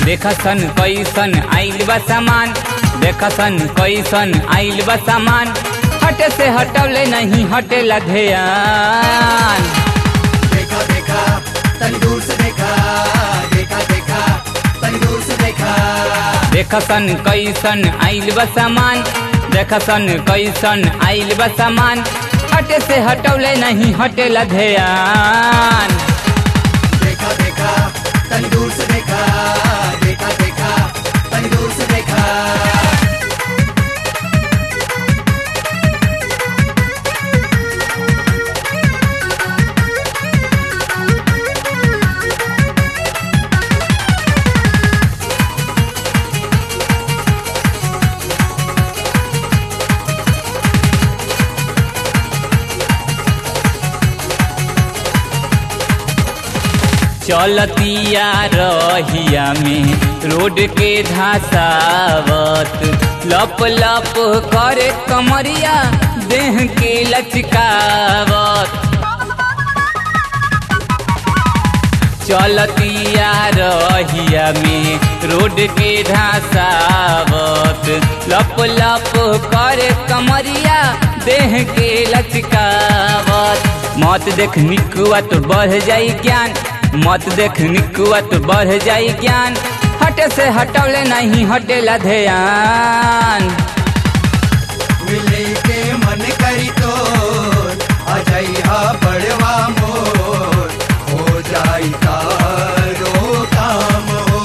देखा सन कैसन आइल बा सामान देखा सन कैसन आइल बा सामान हटे से हटवले नहीं हटेला ध्यान देखा देखा तनी दूर से देखा देखा देखा तनी दूर से देखा देखा सन कैसन आइल बा सामान देखा सन कैसन आइल बा सामान हटे से हटवले नहीं हटेला ध्यान देखा देखा तनी दूर से देखा देखा देखा तनी दूर से देखा चलतिया रहिया में रोड के धसावत लप लप करे कमरिया देह के लचकावत चलतिया रहिया में रोड के धसावत लप लप करे कमरिया देह के लचकावत मत देख निकुआ तो बढ़ जाई ज्ञान मत देख निकुआ तो बढ़ जाई ज्ञान हटे से हटवले नहीं हटेला ध्यान मिले के मन करी तो आ जाई हा बड़वा मोर हो जाई तारो काम हो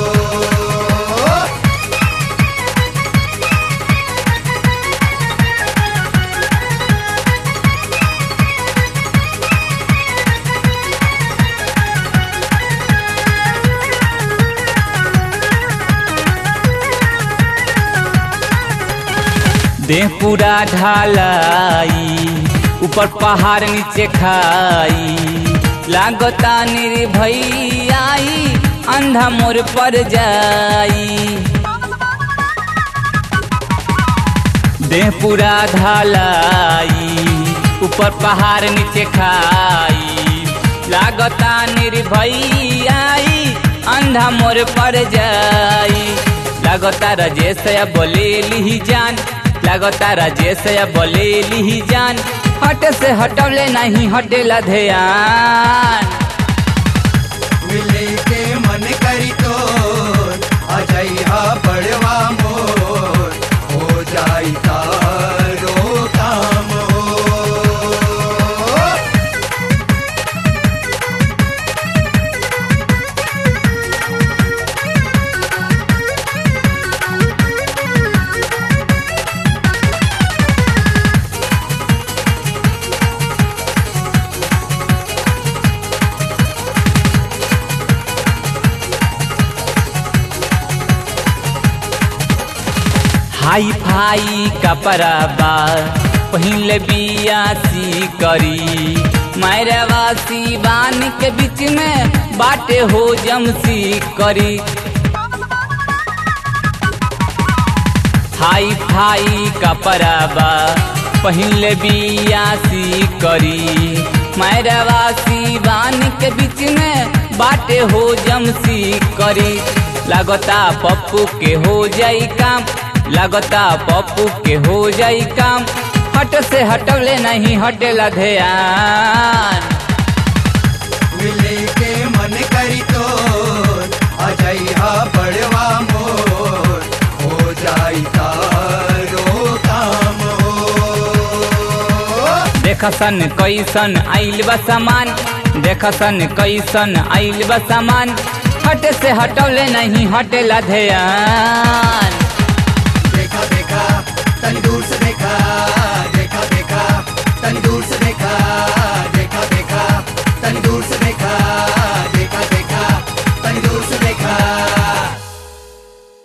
देह पूरा ढालाई ऊपर पहाड़ नीचे खाई लागता निर्भई अंधा मोर पर जाई देह पूरा ढालाई ऊपर पहाड़ नीचे खाई लागता निर्भई अंधा मोर पर जाई लागता राजेश बोले ली जान लागता राजेश बोले ली जान हट से हटवले नहीं हटेला ध्यान मिले के मन करी तो आ जाई हा बड़वा मोर हो जाई तारो काम हो हाई फाई कपड़ा बा पहिल बियासी करी मैरवासी बान के बीच में बाटे हो जमसी करी हाई फाई कपड़ा बा पहिल बियासी करी मैरवासी बान के बीच में बाटे हो जमसी करी लागता पप्पू के हो जाई काम लागता पप्पू के हो जाई काम हट से हटवले नहीं हटेला ध्यान मिले के मन करी तो आ जाई हा बड़वा मोर हो जाई तारो काम हो देखा सन कैसन आइल बा सामान देखा सन कैसन आइल बा सामान हट से हटवले नहीं हटेला ध्यान देखा देखा तनी दूर से देखा देखा देखा तनी दूर से देखा देखा देखा तनी दूर से